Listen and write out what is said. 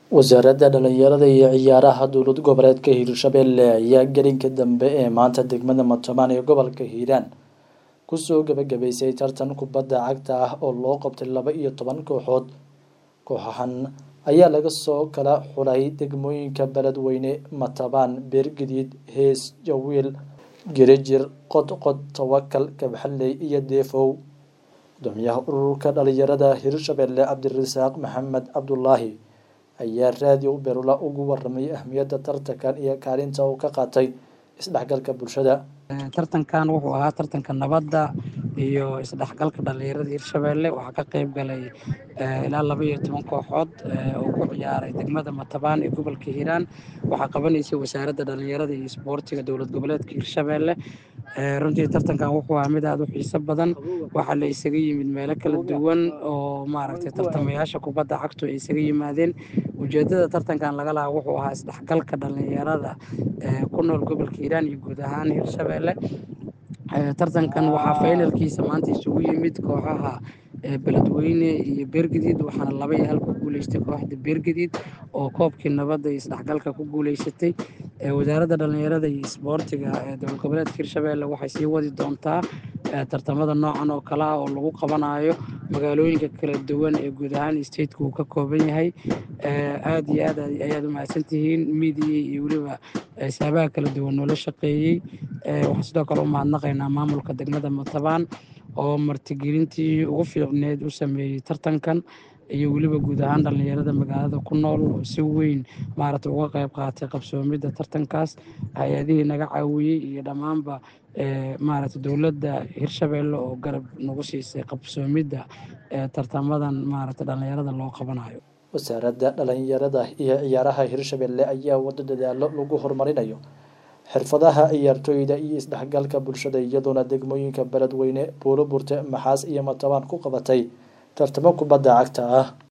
wasaaradda dhalinyarada iyo ciyaaraha dowlad goboleedka hiirshabelle ayaa gelinka dambe ee maanta degmada matobaan ee gobolka hiiraan kusoo gabagabaysay tartan kubadda cagta ah oo loo qabtay laba iyo toban kooxood kooxahan ayaa laga soo kala xulay degmooyinka beledweyne matabaan beergadiid hees jawiil gerijir qodqod tawakal kabxalley iyo deefow gudoomiyaha ururka dhalinyarada hiirshabelle cabdirasaaq maxamed cabdulaahi ayaa raadiyo berula ugu waramay ahmiyadda tartankan iyo kaalinta uu ka qaatay isdhexgalka bulshada tartankan wuxuu ahaa tartanka nabadda iyo isdhexgalka dhalinyarada hiirshabelle waxaa ka qeyb galay ilaa laba iyo toban kooxood oo ku ciyaaray degmada matabaan ee gobolka hiiraan waxaa qabanaysay wasaaradda dhalinyarada iyo isboortiga dowlad goboleedka hiirshabelle runtii tartankan wuxuu ahaa mid aada u xiiso badan waxaa la isaga yimid meelo kala duwan oo maaragtay tartamayaasha kubadda cagtu ay isaga yimaadeen ujeedada tartankan laga lahaa wuxuu ahaa isdhexgalka dhalinyarada ku nool gobolka hiiraan iyo guud ahaan hiirshabelle tartankan waxaa faynalkiisa maanta isugu yimid kooxaha beledweyne iyo beergadiid waxaana laba iyo hal ku guuleystay kooxda beergadiid oo koobkii nabadda iyo isdhexgalka ku guuleysatay wasaaradda dhalinyarada iyo isboortiga ee dowlad goboleedka hiirshabelle waxay sii wadi doontaa tartamada noocan oo kale ah oo lagu qabanayo magaalooyinka kala duwan ee guud ahaan stateka uu ka kooban yahay aada iyo aad ayaad u mahadsantihiin miidiya iyo weliba saabaha kala duwan noola shaqeeyey waxaan sidoo kale u mahadnaqaynaa maamulka degmada matabaan oo martigelintii ugu fiicneed u sameeyey tartankan iyo weliba guud ahaan dhalinyarada magaalada ku nool oo si weyn maaragta uga qeyb qaatay qabsoomidda tartankaas hay-adihii naga caawiyey iyo dhammaanba maaragta dowladda hiirshabelle oo garab nagu siisay qabsoomidda tartamadan maaragta dhalinyarada loo qabanayo wasaaradda dhalinyarada iyo ciyaaraha hiirshabelle ayaa wado dadaalo lagu horumarinayo xirfadaha ciyaartooyda iyo isdhexgalka bulshada iyadoona degmooyinka beledweyne buulo burte maxaas iyo matabaan ku qabatay tartamo kubadda cagta ah